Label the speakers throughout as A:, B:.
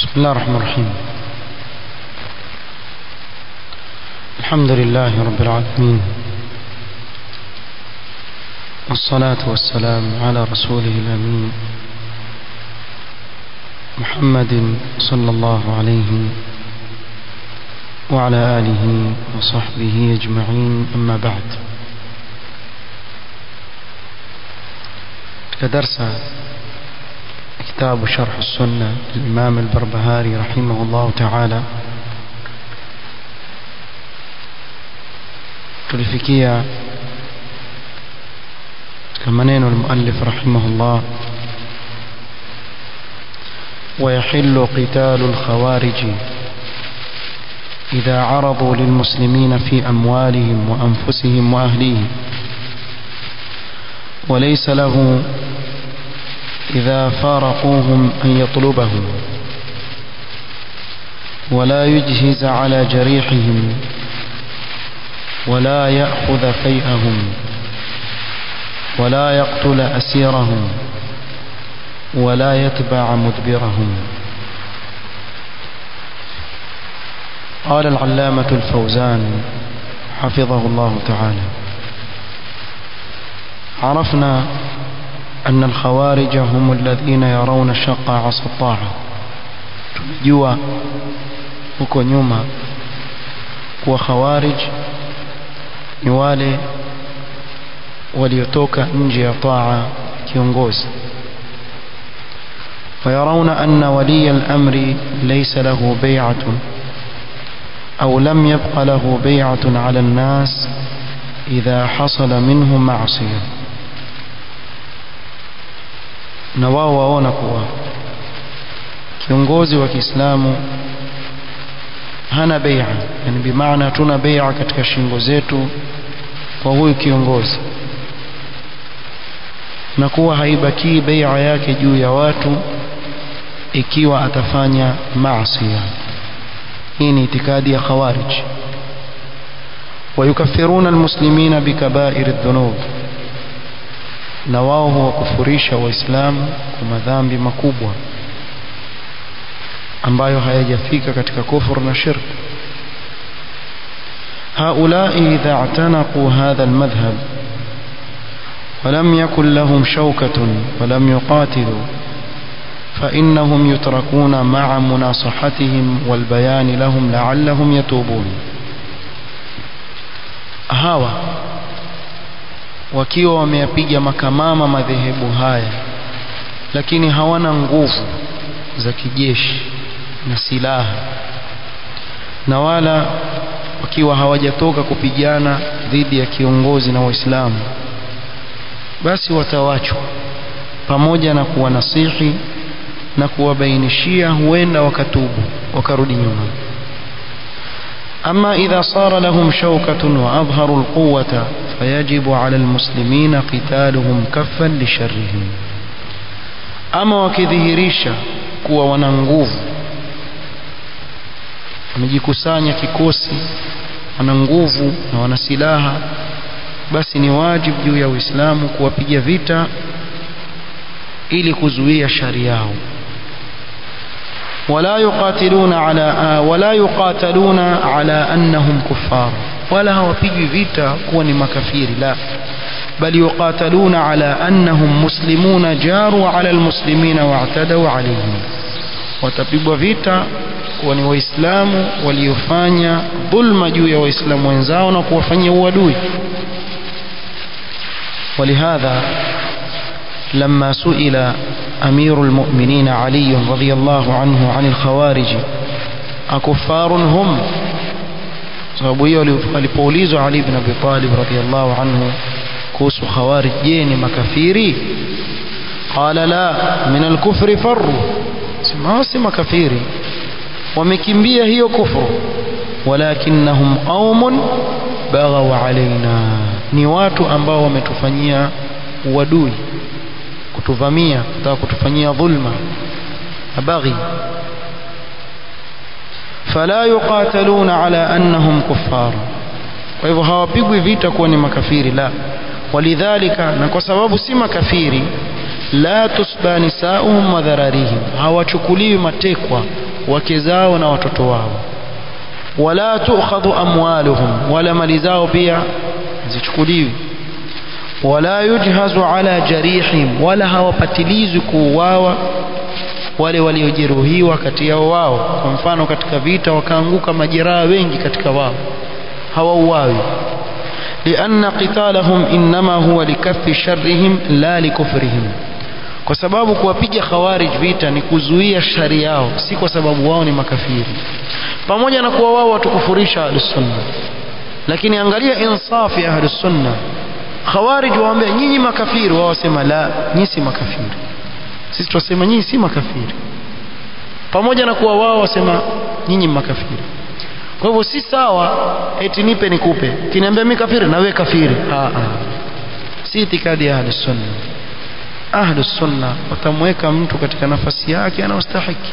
A: بسم الله الرحمن الرحيم الحمد لله رب العالمين والصلاة والسلام على رسوله الأمين محمد صلى الله عليه وعلى آله وصحبه أجمعين أما بعد كدرس كتاب شرح السنة للإمام البربهاري رحمه الله تعالى tulifikia katika maneno المؤلف رحمه الله ويحل قتال الخوارج إذا عرضوا للمسلمين في أموالهم وأنفسهم وأهليهم وليس له إذا فارقوهم أن يطلبهم ولا يجهز على جريحهم ولا يأخذ فيئهم ولا يقتل أسيرهم ولا يتبع مدبرهم قال العلامة الفوزان حفظه الله تعالى عرفنا أن الخوارج هم الذين يرون شق عصا الطاعة tumejua huko nyuma kuwa khawarij ni wale waliotoka nje ya taa kiongozi ويرون أن ولي الأمر ليس له بيعة أو لم يبق له بيعة على الناس إذا حصل منه معصية na wao waona kuwa kiongozi wa Kiislamu hana bai'a yani bimaana tuna bai'a katika shingo zetu kwa huyu kiongozi na kuwa haibaki bai'a yake juu ya watu ikiwa atafanya maasi hii ni itikadi ya khawarij ويكفرون المسلمين بكبائر الذنوب na wao huwakufurisha waislamu kwa madhambi makubwa ambayo hayajafika katika kufur na shirk هؤلاء إذا اعتنقوا هذا المذهب ولم يكن لهم شوكة ولم يقاتلوا فإنهم يتركون مع مناصحتهم والبيان لهم لعلهم يتوبون هاوى wakiwa wameyapiga makamama madhehebu haya lakini hawana nguvu za kijeshi na silaha na wala wakiwa hawajatoka kupigana dhidi ya kiongozi na waislamu basi watawachwa pamoja na kuwanasihi na kuwabainishia huenda wakatubu wakarudi nyuma أما إذا صار لهم شوكة وأظهروا القوة فيجب على المسلمين قتالهم كفا لشرهم أما وكذهريشا kuwa wana nguvu wamejikusanya kikosi wana nguvu na wana silaha basi ni wajibu juu ya Uislamu kuwapiga vita ili kuzuia shari yao ولا يقاتلون على ولا يقاتلون على انهم كفار ولا hawapigwi vita kuwa ni makafiri la bal yuqataluna ala annahum muslimuna jaru ala almuslimina wa'tadau alayhim watapigwa vita kuwa ni waislamu waliofanya dhulma juu ya waislamu wenzao na kuwafanyia uadui ولهذا لما سئل أمير المؤمنين علي رضي الله عنه عن الخوارج أكفار هم sababu hiyo alipoulizwa Ali ibn Abi Talib radhiyallahu anhu kuhusu khawarij je ni makafiri qala la min al-kufri farru sema si makafiri wamekimbia hiyo kufru walakinnahum qaumun baghaw alaina ni watu ambao wametufanyia uadui kutuvamia kutaka kutufanyia dhulma abaghi fala yuqataluna ala annahum kuffar kwa hivyo hawapigwi vita kuwa ni makafiri la walidhalika na kwa sababu si makafiri la tusba nisauhum wa dhararihim hawachukuliwi matekwa wake zao na watoto wao wala tu'khadhu amwaluhum wala mali zao pia zichukuliwi wala yujhazu ala jarihim wala hawapatilizwi kuuawa wale waliojeruhiwa kati yao wao kwa mfano katika vita wakaanguka majeraha wengi katika wao hawauawi لأن قتالهم إنما هو لكف شرهم لا لكفرهم kwa sababu kuwapiga khawarij vita ni kuzuia shari yao si kwa sababu wao ni makafiri pamoja na kuwa wao watukufurisha ahlusunna lakini angalia insafi ya ahlusunna khawarij waambia nyinyi makafiri wao wasema la nyinyi si makafiri sisi tunasema nyinyi si makafiri pamoja na kuwa wao wasema nyinyi makafiri kwa hivyo si sawa eti nipe nikupe kiniambia mimi kafiri na wewe kafiri ah ah si itikadi ya ahlus sunna ahlus sunna watamweka mtu katika nafasi yake anayostahiki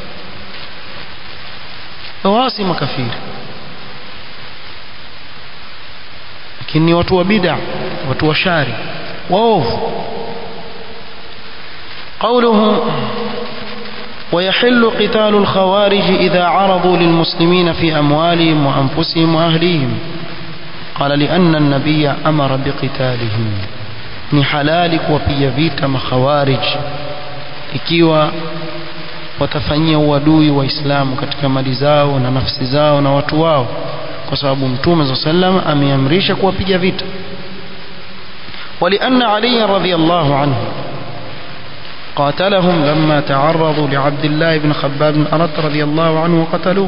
A: wao si makafiri lakini ni watu wa bid'a watu wa shari waovu قوله ويحل قتال الخوارج إذا عرضوا للمسلمين في أموالهم وأنفسهم وأهليهم قال لأن النبي أمر بقتالهم ni halali kuwapiga vita makhawarij ikiwa watafanyia uadui waislamu katika mali zao na nafsi zao na watu wao kwa sababu mtume saa sallam ameamrisha kuwapiga vita ولأن علي رضي الله عنه قاتلهم لما تعرضوا لعبد الله بن خباب أرد رضي الله عنه وقتلوه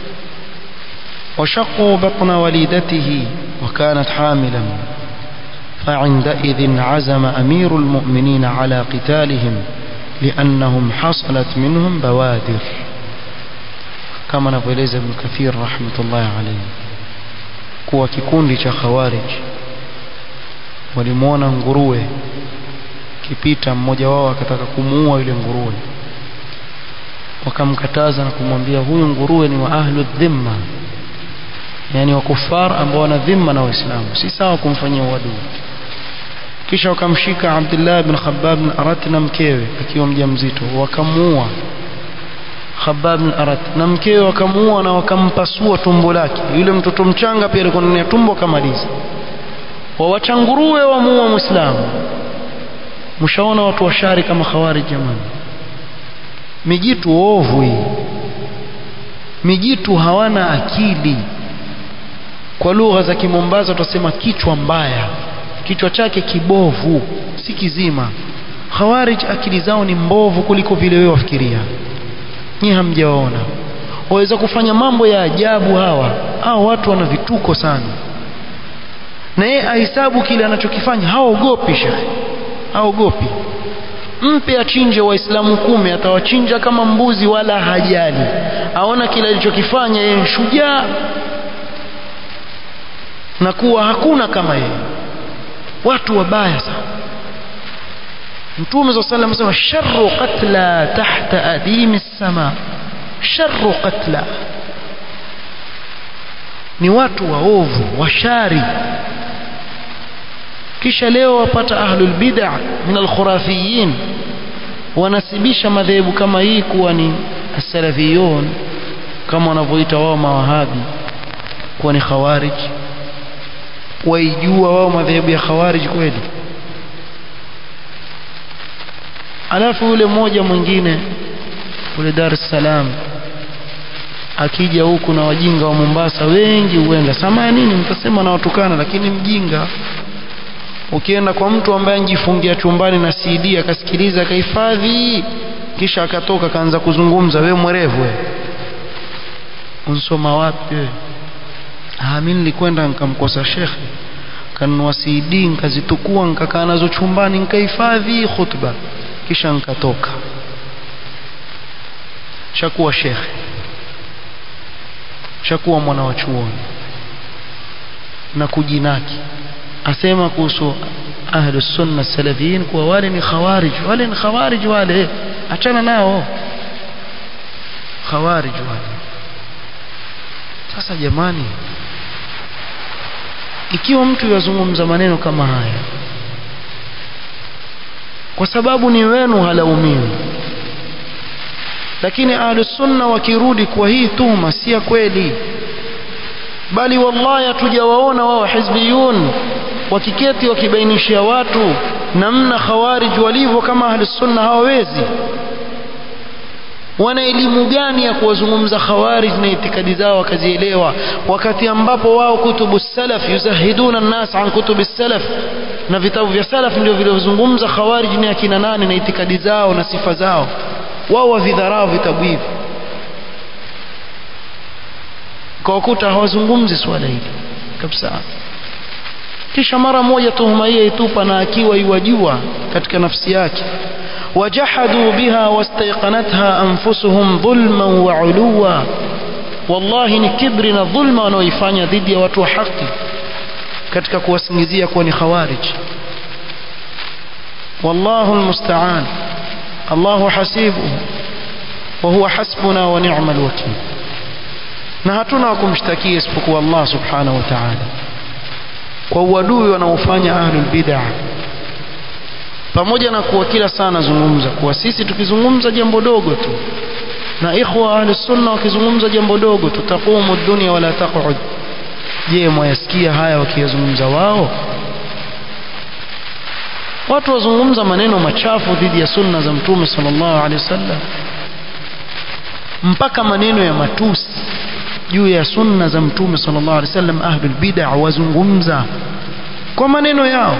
A: وشقوا بطن وليدته وكانت حاملا فعندئذ عزم أمير المؤمنين على قتالهم لأنهم حصلت منهم بوادر كما نقول ابن كثير رحمة الله عليه kuwa kikundi cha khawarij walimwona nguruwe kipita mmoja wao akataka kumuua yule nguruwe wakamkataza na kumwambia huyu nguruwe ni wa ahlu dhimma yani wa kufar ambao wana dhimma na waislamu si sawa kumfanyia uadui kisha wakamshika Abdullah bin Khabbab bin Arat na mkewe akiwa mjamzito wakamuua Khabbab bin Arat na mkewe wakamuua na wakampasua tumbo lake yule mtoto mchanga pia alikuwa ndani ya tumbo akamaliza wawacha nguruwe wamuua muislamu mshaona watu washari kama khawari jamani mijitu ovu hii mijitu hawana akili kwa lugha za kimombaza tutasema kichwa mbaya kichwa chake kibovu si kizima khawarij akili zao ni mbovu kuliko vile wewe wafikiria nyi hamjawaona waweza kufanya mambo ya ajabu hawa hao watu wana vituko sana na yeye ahesabu kile anachokifanya haogopi shekhe haogopi mpe achinje waislamu kumi atawachinja kama mbuzi wala hajali aona kile alichokifanya yeye shujaa na kuwa hakuna kama yeye watu wabaya sana mtume saa salam asema sharru qatla tahta adimi sama sharru qatla ni watu waovu washari kisha leo wapata ahlul bid'a min alkhurafiyin wanasibisha madhehebu kama hii kuwa ni as-salafiyun kama wanavyoita wao mawahabi kuwa ni khawarij waijua wao madhehebu ya khawarij kweli alafu yule mmoja mwingine kule Dar es Salaam akija huku na wajinga wa Mombasa wengi huenda samaya nini mtasema na watukana lakini mjinga ukienda kwa mtu ambaye anjifungia chumbani na CD akasikiliza akahifadhi kisha akatoka akaanza kuzungumza we mwerevu we unsoma wapi we ah mimi nilikwenda nikamkosa shekhe kanunua CD nikazitukua nikakaa nazo chumbani nikahifadhi khutba kisha nikatoka shakuwa shekhe shakuwa mwana wa chuoni na kujinaki asema kuhusu ahlu sunna salafiyin kuwa wale ni khawarij wale ni khawarij wale achana nao khawarij wale sasa jamani ikiwa mtu yazungumza maneno kama haya kwa sababu ni wenu halaumiwi lakini ahlusunna wakirudi kwa hii tuhuma si ya kweli bali wallahi hatujawaona wao hizbiyun wakiketi wakibainishia watu namna khawarij walivyo kama ahlusunna hawawezi wana elimu gani ya kuwazungumza khawarij na itikadi zao wakazielewa wakati ambapo wao kutubu salaf yuzahiduna nnas an kutubi salaf na vitabu vya salaf ndio vilivyozungumza khawarij ni akina nani na itikadi zao na sifa zao wao wavidharau vitabu hivi kwa wakuta hawazungumzi swala hili kabisa kisha mara moja tuhuma hiyo itupa na akiwa iwajua katika nafsi yake wajahadu biha wastaiqanatha anfusuhum dhulman wa uluwa wallahi ni kibri na dhulma wanaoifanya dhidi ya watu wa haki katika kuwasingizia kuwa ni khawarij wallahu almusta'an Allahu hasibuhu wa huwa hasbuna wa ni'mal wakil na hatuna wa kumshtakia isipokuwa Allah subhanahu wa ta'ala kwa uadui wanaofanya ahlul bid'ah pamoja na kuwa kila saa nazungumza kuwa sisi tukizungumza jambo dogo tu na ikhwa ahli sunna wakizungumza jambo dogo tu taqumu dunya wala taq'ud je mwayasikia haya wakiyazungumza wao watu wazungumza maneno machafu dhidi ya sunna za mtume sallallahu alaihi wasallam mpaka maneno ya matusi juu ya sunna za mtume sallallahu alaihi wasallam ahlul bid'ah wazungumza kwa maneno yao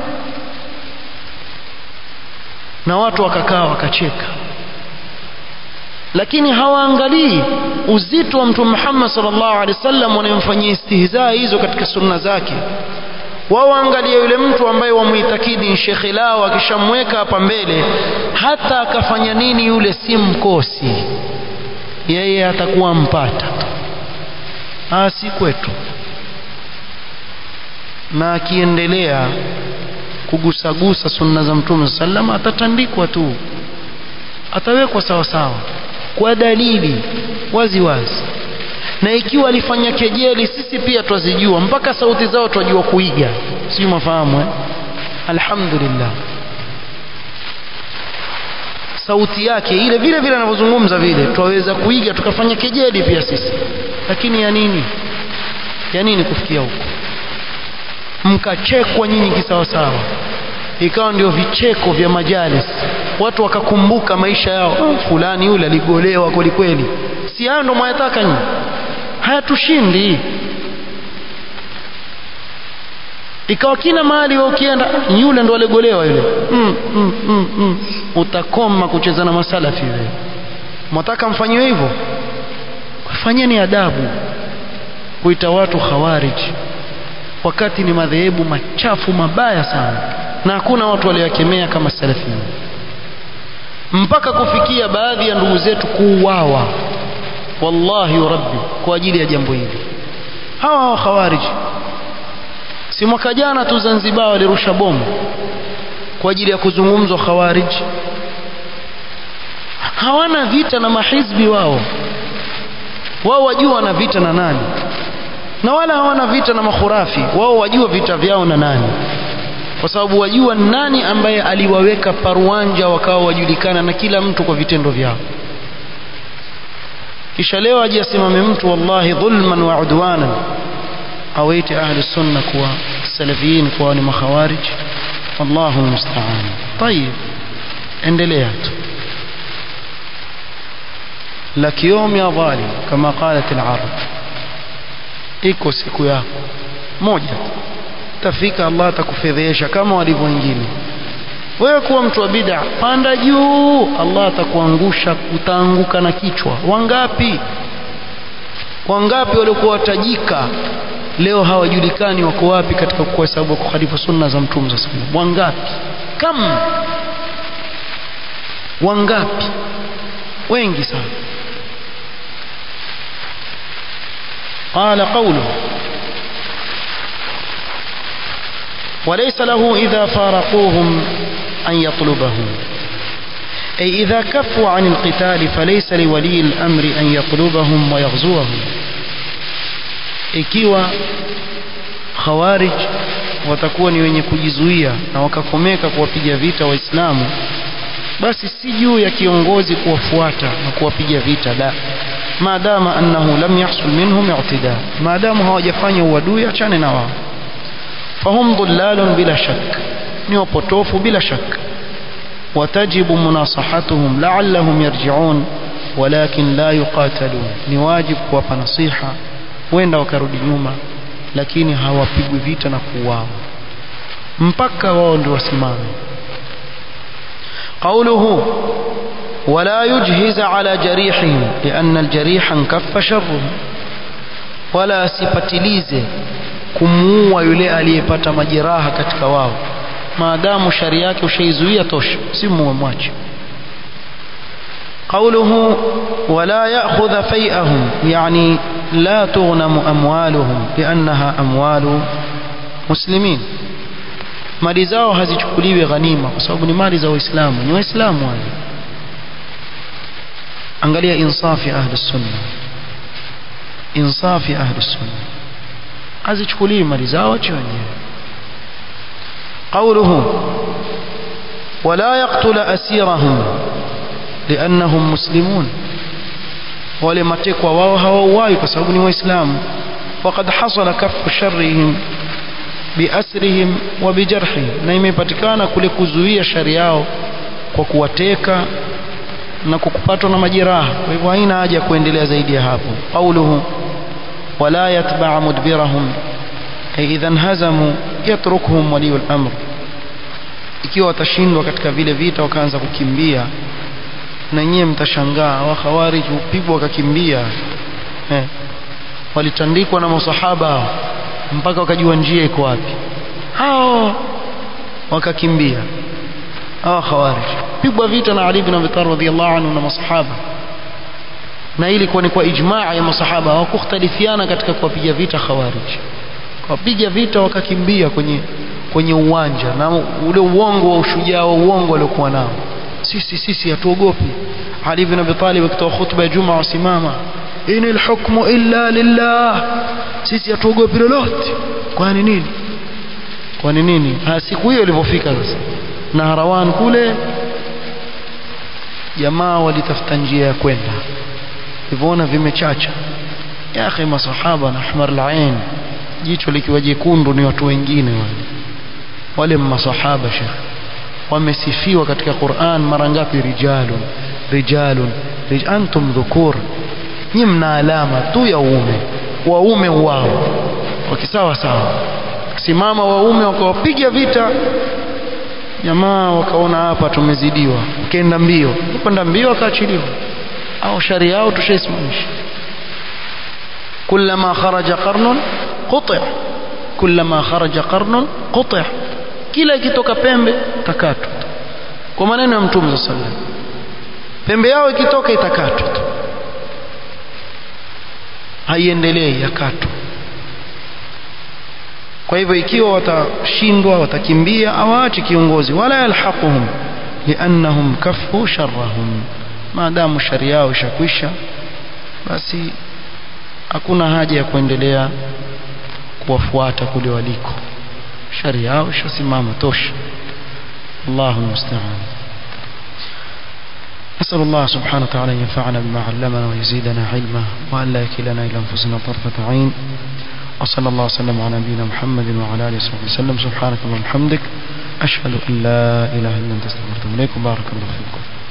A: na watu wakakaa wakacheka lakini hawaangalii uzito wa mtume Muhammad sallallahu alaihi wasallam wanayemfanyia istihzaa hizo katika sunna zake wao waangalia yule mtu ambaye wamuitakidi ni shekhi lao akishamweka hapa mbele hata akafanya nini yule si mkosi yeye atakuwa mpata ah si kwetu na akiendelea kugusagusa sunna za mtume sallam atatandikwa tu atawekwa sawa sawa kwa dalili wazi wazi na ikiwa alifanya kejeli sisi pia twazijua mpaka sauti zao twajua kuiga sijui mafahamu eh? alhamdulillah sauti yake ile vile vile anavyozungumza vile twaweza kuiga tukafanya kejeli pia sisi lakini ya nini ya nini kufikia huko mkachekwa nyinyi kisawasawa ikawa ndio vicheko vya majalis watu wakakumbuka maisha yao oh, fulani yule aligolewa kweli kweli si hayo ndo mwayataka nyinyi hayatushindi ikawa kila mahali wewe ukienda yule ndo aligolewa yule mm, mm, mm, mm. utakoma kucheza na masalafi wewe mwataka mfanyiwe hivyo fanyeni adabu kuita watu khawarij wakati ni madhehebu machafu mabaya sana na hakuna watu waliokemea kama salafia mpaka kufikia baadhi ya ndugu zetu kuuawa wallahi rabbi kwa ajili ya jambo hili hawa hawa khawarij si mwaka jana tu Zanzibar walirusha bomu kwa ajili ya kuzungumzwa khawarij hawana vita na mahizbi wao wao wajua wana vita na nani na wala hawana vita na makhurafi wao wajua vita vyao na nani kwa sababu wajua nani ambaye aliwaweka paruanja wakawa wajulikana na kila mtu kwa vitendo vyao kisha leo aje asimame mtu wallahi dhulman wa udwanan awaite ahli sunna kuwa salafiyin kuwa ni makhawarij wallahu musta'an طيب endelea tu لك يوم يا ظالم كما قالت العرب iko siku yako moja tafika Allah atakufedhesha kama walivyo wengine wewe kuwa mtu wa bid'a panda juu Allah atakuangusha utaanguka na kichwa wangapi wangapi waliokuwa watajika leo hawajulikani wako wapi katika kuhesabu kukhalifu sunna za mtume za sallam wangapi kam wangapi wengi sana قال قوله وليس له إذا فارقوهم أن يطلبهم أي إذا كفوا عن القتال فليس لولي الأمر أن يطلبهم ويغزوهم ikiwa khawarij watakuwa ni wenye kujizuia na wakakomeka kuwapiga vita waislamu basi si juu ya kiongozi kuwafuata na kuwapiga vita la maadama annahu lam yahsul minhum i'tida maadamu hawajafanya uadui achane na wao fahum dhullalun bila shak ni wapotofu bila shak وتجب مناصحتهم لعلهم يرجعون ولكن لا يقاتلون ni wajib kuwapa nasiha wenda wakarudi nyuma lakini hawapigwi vita na kuuawa mpaka wao ndio wasimame قوله ولا يجهز على جريحهم لأن الجريح انكف شره ولا sipatilize kumuua yule aliyepata majeraha katika wao maadamu shari yake ushaizuia tosha si muue mwache قوله ولا يأخذ فيئهم يعني لا تغنم أموالهم لأنها أموال مسلمين mali zao hazichukuliwi ghanima kwa sababu ni mali za waislamu ni waislamu wale angalia insafi ahli sunna insafi ahli sunna hazichukuliwi mali zao ache wenyewe قوله ولا يقتل أسيرهم لأنهم مسلمون wale matekwa wao hawauawi kwa sababu ni waislamu وقد حصل كف شرهم بأسرهم وبجرحهم na imepatikana kule kuzuia shari yao kwa kuwateka na kukupatwa na majeraha kwa hivyo haina haja ya kuendelea zaidi ya hapo قوله ولا يتبع مدبرهم أي إذا انهزموا يتركهم ولي الأمر ikiwa watashindwa katika vile vita wakaanza kukimbia na nyie mtashangaa wa khawarij upigwa wakakimbia eh. walitandikwa na masahaba mpaka wakajua njia iko wapi hao wakakimbia hao khawarij pigwa vita na Ali ibn Abi Talib radhiyallahu anhu na masahaba na ili kuwa ni kwa ijmaa ya masahaba hawakukhtalifiana katika kuwapiga vita khawarij wapiga vita wakakimbia kwenye kwenye uwanja na ule uongo wa ushujaa wa uongo waliokuwa nao sisi sisi hatuogopi Ali ibn Abi Talib akitoa khutba ya Juma wasimama inil hukmu illa lillah sisi hatuogopi lolote kwani nini kwani nini ha siku hiyo ilipofika sasa na Harawan kule jamaa walitafuta njia ya kwenda hivyoona vimechacha ya akhi masahaba na ahmar al-ain jicho likiwa jekundu ni watu wengine wale wale masahaba shekh wamesifiwa katika Qur'an mara ngapi rijalun rijalun rij antum dhukur nyinyi mna alama tu ya uume waume wao wakisawa sawa simama waume wakawapiga vita jamaa wakaona hapa tumezidiwa ukaenda mbio kwenda mbio akaachiliwa au shari yao tushaisimamisha كلما خرج قرن قطع كلما خرج قرن قطع kila ikitoka pembe takatwa kwa maneno ya mtume صلى الله pembe yao ikitoka itakatwa haiendelei yakatwa kwa hivyo ikiwa watashindwa watakimbia awaache kiongozi wala yalhaquhum liannahum kafu sharrahum maadamu shari yao ishakwisha basi hakuna haja ya kuendelea kuwafuata kule waliko shari yao ishasimama tosha Allahu musta'an نسأل الله سبحانه وتعالى أن ينفعنا بما علمنا ويزيدنا علما وأن لا يكلنا إلى أنفسنا طرفة عين وصلى الله وسلم على نبينا محمد وعلى آله وصحبه وسلم سبحانك اللهم وبحمدك أشهد أن لا إله إلا أنت استغفرك وأتوب إليك بارك الله فيكم